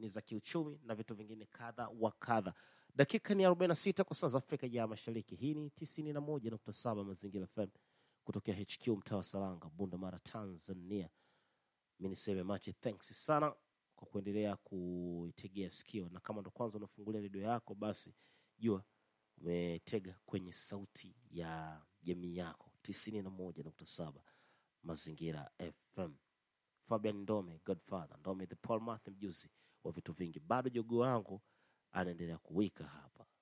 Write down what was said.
ni za kiuchumi na vitu vingine kadha wa kadha. Dakika ni 46 kwa saa za Afrika ya Mashariki. Hii ni 91.7 Mazingira FM kutokea HQ mtaa wa Salanga, Bunda Mara, Tanzania. Mi niseme machi thanks sana kwa kuendelea kuitegea sikio, na kama ndo kwanza unafungulia redio yako, basi jua umetega kwenye sauti ya jamii yako 91.7 Mazingira FM. Fabian Ndome, Godfather Ndome, the Paul Martin, mjuzi wa vitu vingi. Bado jogoo wangu anaendelea kuwika hapa.